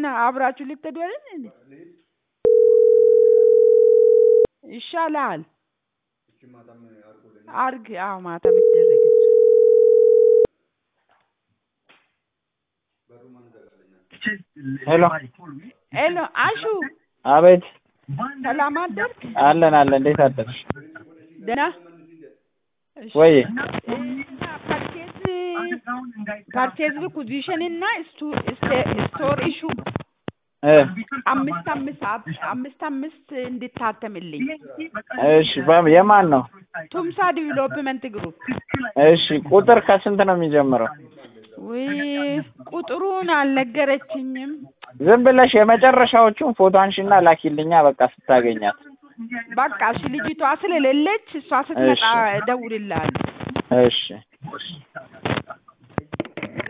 እና አብራችሁ ልትሄዱ አይደል እንዴ? ይሻላል። አርግ። አዎ ማታ ቢደረግ እሱ ሄሎ ሄሎ አሹ አቤት ሰላም አደርክ? አለን አለን እንዴት አደርሽ ደህና እሺ። ወይ እና ፐርቼዝ ፐርቼዝ ሪኩዚሽን እና ስቱ- ስቴ- ስቶር ኢሹ እ አምስት አምስት አብ- አምስት አምስት እንድታተምልኝ እሺ በም- የማን ነው ቱምሳ ዲቨሎፕመንት ግሩፕ እሺ ቁጥር ከስንት ነው የሚጀምረው ውይ ቁጥሩን አልነገረችኝም። ዝም ብለሽ የመጨረሻዎቹን ፎቶ አንሺና ላኪልኛ በቃ ስታገኛት በቃ እሺ ልጅቷ ስለሌለች እሷ ስትመጣ እሺ። እደውልልሃለሁ። እሺ